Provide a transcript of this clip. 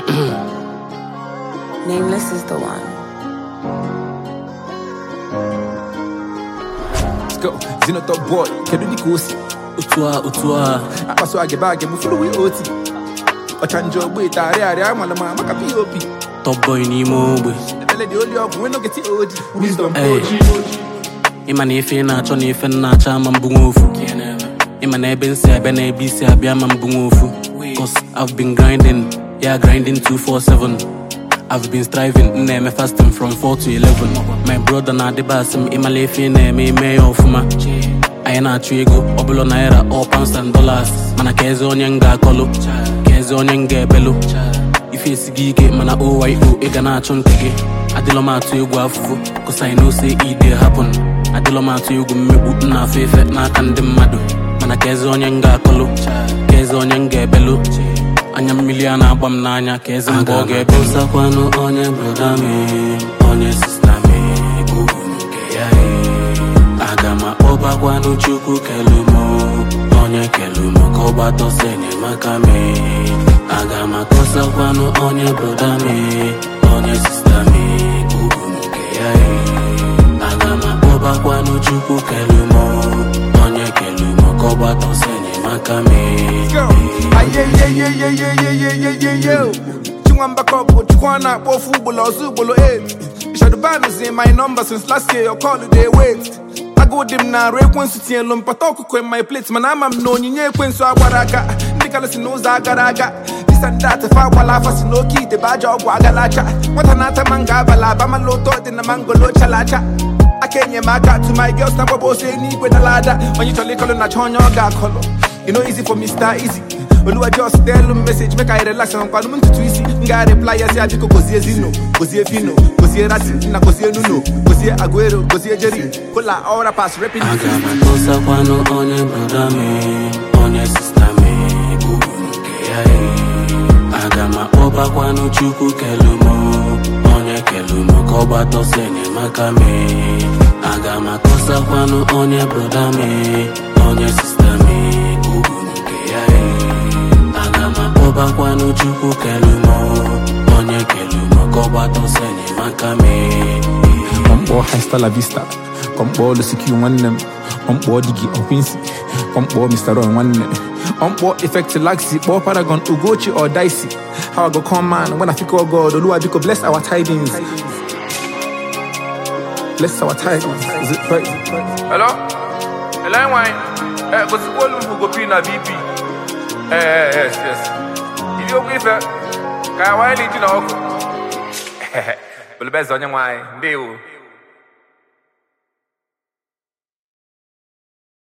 Nameless is the one. Let's go. Zino top boy, kedu dịka o si otu a otu a akpaso agịba agị bụ furu wee oti ọchanja ogbe tarị arịa amala ma maka pop top boy n'ime ogbe ebele dị oli ọgwụ nwee n'ogeti oji wisdom Hey. oji ịma na ife ị na-achọ na ife m na-achọ ama mbụ nwa ofu ịma na ebe nsi abịa na ebe isi abịa ama mbụ nwa ofu cause I've been grinding yeah grinding 247 I've been striving m na-eme fasting from 4 to 11 my brother na-adịba asị m ịmala ife ị na-eme ime ya ọfụma anyị na-achụ ego ọbụla naira all pounds and dollars mana ka eze onye m ga-akọlụ ka eze onye m ga-ebelụ ife esighị ike mana oyo ị ga na-achụ nke gị adịlọ m atụ egwu afụfụ cause I know say e dey happen adịlọ m atụ egwu mmegbu m na-afụ efe n'aka ndị mmadụ mana ka eze onye m ga-akọlụ ka eze onye m ga-ebelụ anya mmiri a na-agba m n'anya ka eze mgbe ọ ga-ebe nsakwanụ onye broda m onye sista m ugwu nke ya aga m akpọbakwanụ chukwu kelum onye kelum ka ọ gbatọsọ enyemaka m aga m akọsakwanụ onye broda m onye sista m ugwu nke ya aga m akpọbakwanụ chukwu kelum onye kelum ka ọ gbatọsọ enyemaka m go ayeyeyeyeyeyeyeyeye chinwamba kọpụ chukwu na-akpọ ofu ugboro ọzọ ugboro 8 shadoban zi my number since last year your call dey wait agụụ dị m na-arụ ekwensu tinyelu mpata ọkụkọ in my plate mana ama m na onyinye ekwensu agbara aka ndị kala si n'ụzọ agara aga disandat fa agbala afa si n'oke ite bụ aja ọgwụ agalacha nwata na-ata mango abala abamala ụtọ dị na mangolo chalacha aka enyemaka to my girls na gbaba ose n'igwe na lada onye chọrọ ịkọlụ na chọ onye ọ ga-akọlụ you know easy for Mr. Easy oluwa just tell m message make I relax na nkwanụ m ntutu isi m ga reply ya si ya biko gozie zino gozie fino gozie rasi na gozie nuno gozie aguero gozie jerry kola all rappers rapping aga m akọsakwanụ onye broda m onye sista m ugwu nke ya aga m akpọbakwanụ chukwu kelum onye kelum ka ọ gbatọsọ enyemaka m aga m akọsakwanụ onye broda m onye sista m ugwu nke ya aga m akpọbakwanụ chukwu kelum onye kelum ka ọ gbatọsọ enyemaka m Kpọmkpọ Hasta la Vista Kpọmkpọ Lusikiu nwanne m Kpọmkpọ Digi Okwinsi Kpọmkpọ Mr. Ron nwanne Kpọmkpọ Effect Laxi Kpọọ Paragon Ugochi or Dicey How I go come man when I feel oh God Oluwa biko bless our tidings Bless our tidings Is it right? Hello? Hello, wine. Eh, go see Olu who go pin na BP. Eh, eh, yes, yes. Ili okwu ife. Ka wine li ji na ọkụ. Bulu best onye nwanyị. Ndewo.